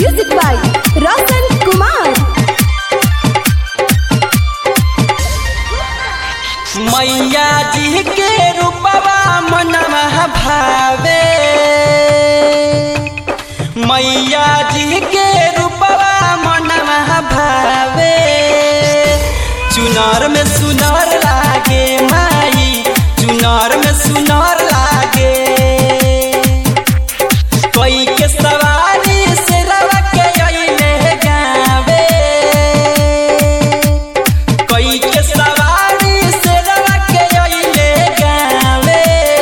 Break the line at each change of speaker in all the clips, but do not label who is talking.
Music by Roshan Kumar.
मैया जी के रूपवा मनवा भावे मैया जी के रूपवा मनवा भावे चुनार में सुनार लागे माई चुनार में सुनार लागे कोई के सवारी से रवा के अइले गावे कोई के सवारी से रवा के अइले गावे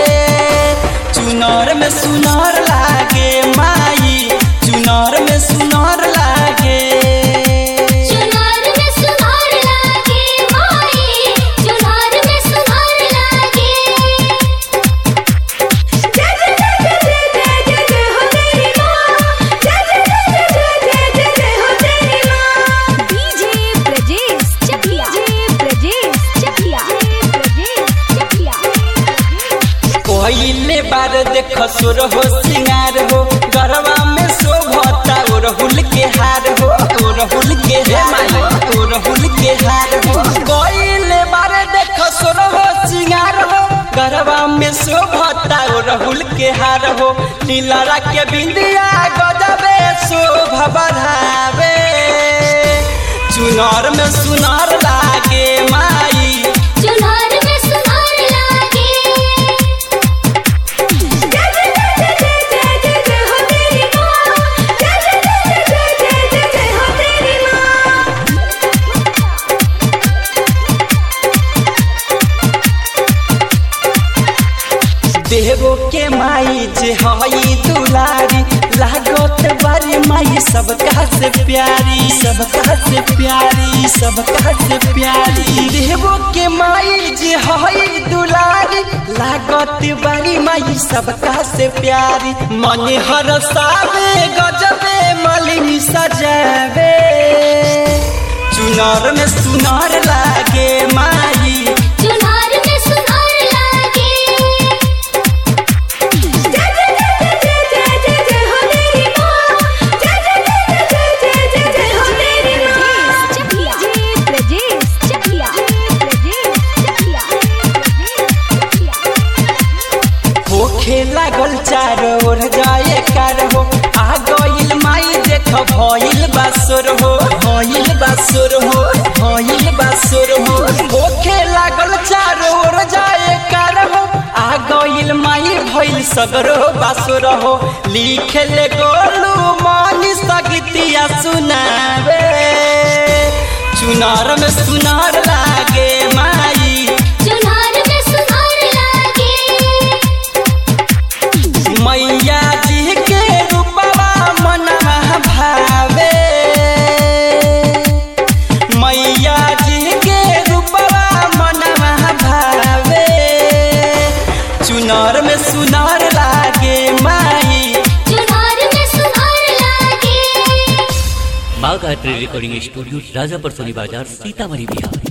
चुनार में सुनार लागे माई चुनार में सुनार लागे
चुनार में सुनार लागे माई चुनार में सुनार लागे
जय जय जय जय जय जय जय हो तेरी माँ जय जय जय जय जय जय जय हो तेरी माँ डीजे ब्रजेश चकिया डीजे ब्रजेश चकिया ब्रजेश चकिया
पहिले बार देख सुर हो सिंगार हो गरबा में शोभता ओरहुल के हार हो ओरहुल के हार हो ओरहुल के हार हो पहिले बार देख सुर हो सिंगार हो गरबा में शोभता ओरहुल के हार हो नीलरा के बिंदिया गजबे शोभा बढ़ावे चुनार में सुनार लागे माई
चुनार में सुनार लागे
जय जय जय जय जय जय जय हो तेरी माँ जय जय जय जय जय जय जय हो तेरी माँ
देवो के माई जे हई दुलारी लागत बारी माई सबका से प्यारी सबका से प्यारी सबका से प्यारी देवो के माई जे हई दुलारी लागत बारी माई सबका से प्यारी मन हर सावे गजबे मलिनी सजावे चुनार में सुनार लागे माई
चुनार में सुनार लागे
जय जय जय जय जय जय जय हो तेरी माँ जय जय जय जय जय जय जय हो तेरी माँ चकिया डीजे ब्रजेश चकिया ब्रजेश चकिया
होखे लागल चारो ओर जाए कार हो आ गइल माई देख भइल बासुर हो भइल बासुर हो भइल बासुर हो होखे लागल चारो ओर जाए कार हो आ गइल माई भइल सगरो बासुर हो लिखे ले गोलू मानी सगतिया सुनावे चुनार में सुनार लागे माई
चुनार में सुनार लागे
मैया जी के रूपवा मनवा भावे मैया जी के रूपवा मनवा भावे चुनार में सुनार लागे माई
चुनार में सुनार लागे
माँ गायत्री रिकॉर्डिंग स्टूडियो राजापुर सोनी बाजार सीतामढ़ी बिहार